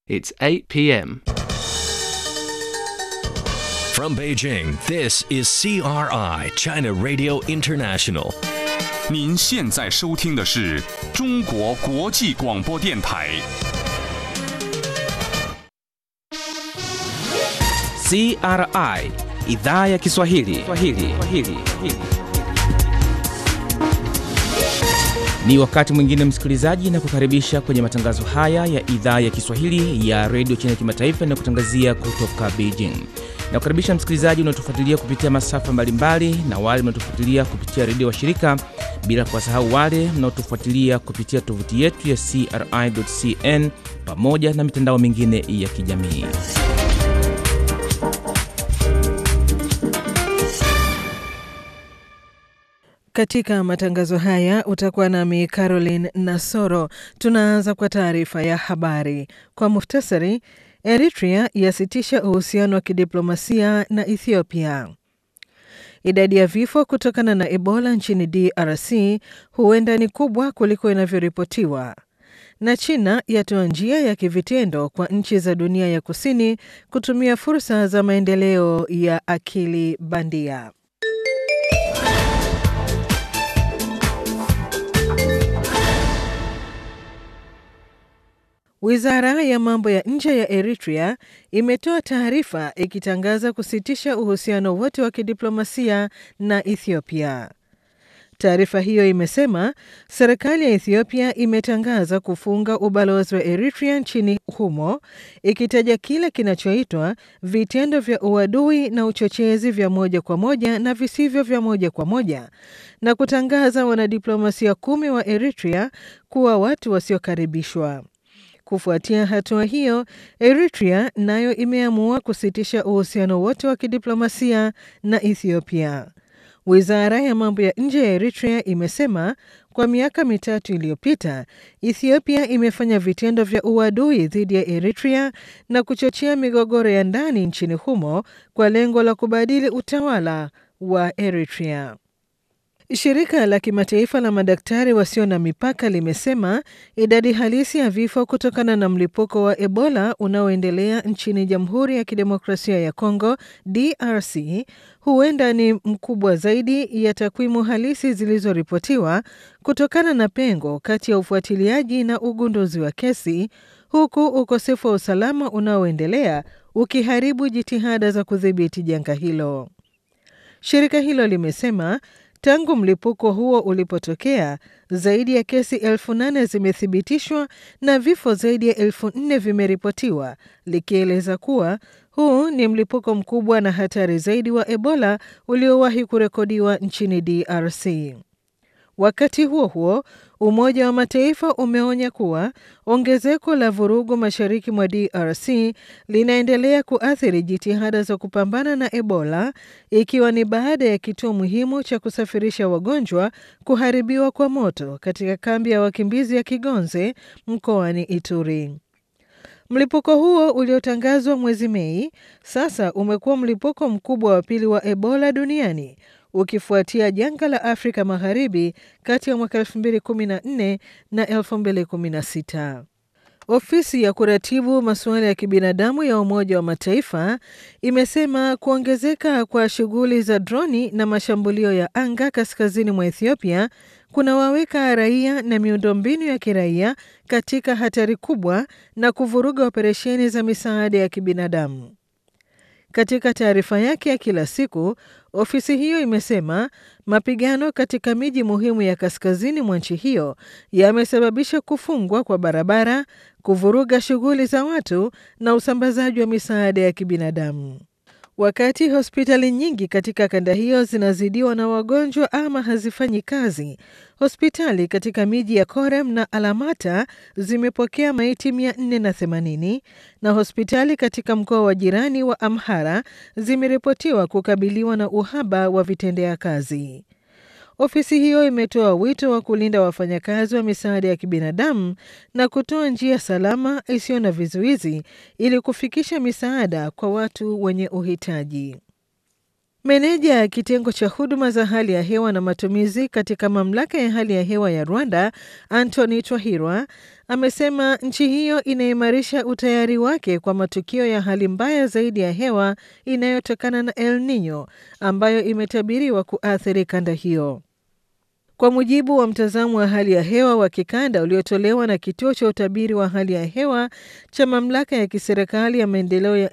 It's 8 p.m. From Beijing, this is CRI, China Radio International. 您现在收听的是中国国际广播电台。 CRI idhaa ya Kiswahili. Kiswahili. Kiswahili. Ni wakati mwingine msikilizaji, na kukaribisha kwenye matangazo haya ya idhaa ya Kiswahili ya redio China Kimataifa inayokutangazia kutoka Beijing. Na kukaribisha msikilizaji unaotufuatilia kupitia masafa mbalimbali na wale mnaotufuatilia kupitia redio washirika, bila kuwasahau wale mnaotufuatilia kupitia tovuti yetu ya CRI.cn pamoja na mitandao mingine ya kijamii. Katika matangazo haya utakuwa nami Caroline Nasoro. Tunaanza kwa taarifa ya habari kwa muhtasari. Eritrea yasitisha uhusiano wa kidiplomasia na Ethiopia. Idadi ya vifo kutokana na Ebola nchini DRC huenda ni kubwa kuliko inavyoripotiwa. Na China yatoa njia ya kivitendo kwa nchi za dunia ya kusini kutumia fursa za maendeleo ya akili bandia. Wizara ya mambo ya nje ya Eritrea imetoa taarifa ikitangaza kusitisha uhusiano wote wa kidiplomasia na Ethiopia. Taarifa hiyo imesema serikali ya Ethiopia imetangaza kufunga ubalozi wa Eritrea nchini humo, ikitaja kile kinachoitwa vitendo vya uadui na uchochezi vya moja kwa moja na visivyo vya moja kwa moja, na kutangaza wanadiplomasia kumi wa Eritrea kuwa watu wasiokaribishwa. Kufuatia hatua hiyo, Eritrea nayo imeamua kusitisha uhusiano wote wa kidiplomasia na Ethiopia. Wizara ya mambo ya nje ya Eritrea imesema kwa miaka mitatu iliyopita, Ethiopia imefanya vitendo vya uadui dhidi ya Eritrea na kuchochea migogoro ya ndani nchini humo kwa lengo la kubadili utawala wa Eritrea. Shirika la kimataifa la madaktari wasio na mipaka limesema idadi halisi ya vifo kutokana na mlipuko wa Ebola unaoendelea nchini Jamhuri ya Kidemokrasia ya Kongo DRC huenda ni mkubwa zaidi ya takwimu halisi zilizoripotiwa kutokana na pengo kati ya ufuatiliaji na ugunduzi wa kesi, huku ukosefu wa usalama unaoendelea ukiharibu jitihada za kudhibiti janga hilo. Shirika hilo limesema Tangu mlipuko huo ulipotokea, zaidi ya kesi elfu nane zimethibitishwa na vifo zaidi ya elfu nne vimeripotiwa, likieleza kuwa huu ni mlipuko mkubwa na hatari zaidi wa Ebola uliowahi kurekodiwa nchini DRC. Wakati huo huo, Umoja wa Mataifa umeonya kuwa ongezeko la vurugu mashariki mwa DRC linaendelea kuathiri jitihada za kupambana na Ebola, ikiwa ni baada ya kituo muhimu cha kusafirisha wagonjwa kuharibiwa kwa moto katika kambi ya wakimbizi ya Kigonze mkoani Ituri. Mlipuko huo uliotangazwa mwezi Mei sasa umekuwa mlipuko mkubwa wa pili wa Ebola duniani ukifuatia janga la Afrika Magharibi kati ya mwaka 2014 na 2016. Ofisi ya kuratibu masuala ya kibinadamu ya Umoja wa Mataifa imesema kuongezeka kwa shughuli za droni na mashambulio ya anga kaskazini mwa Ethiopia kunawaweka raia na miundombinu ya kiraia katika hatari kubwa na kuvuruga operesheni za misaada ya kibinadamu. Katika taarifa yake ya kila siku, ofisi hiyo imesema mapigano katika miji muhimu ya kaskazini mwa nchi hiyo yamesababisha kufungwa kwa barabara, kuvuruga shughuli za watu na usambazaji wa misaada ya kibinadamu. Wakati hospitali nyingi katika kanda hiyo zinazidiwa na wagonjwa ama hazifanyi kazi, hospitali katika miji ya Korem na Alamata zimepokea maiti 480 na hospitali katika mkoa wa jirani wa Amhara zimeripotiwa kukabiliwa na uhaba wa vitendea kazi. Ofisi hiyo imetoa wito wa kulinda wafanyakazi wa misaada ya kibinadamu na kutoa njia salama isiyo na vizuizi ili kufikisha misaada kwa watu wenye uhitaji. Meneja ya kitengo cha huduma za hali ya hewa na matumizi katika mamlaka ya hali ya hewa ya Rwanda, Anthony Twahirwa, amesema nchi hiyo inaimarisha utayari wake kwa matukio ya hali mbaya zaidi ya hewa inayotokana na El Nino ambayo imetabiriwa kuathiri kanda hiyo. Kwa mujibu wa mtazamo wa hali ya hewa wa kikanda uliotolewa na kituo cha utabiri wa hali ya hewa cha mamlaka ya kiserikali ya maendeleo ya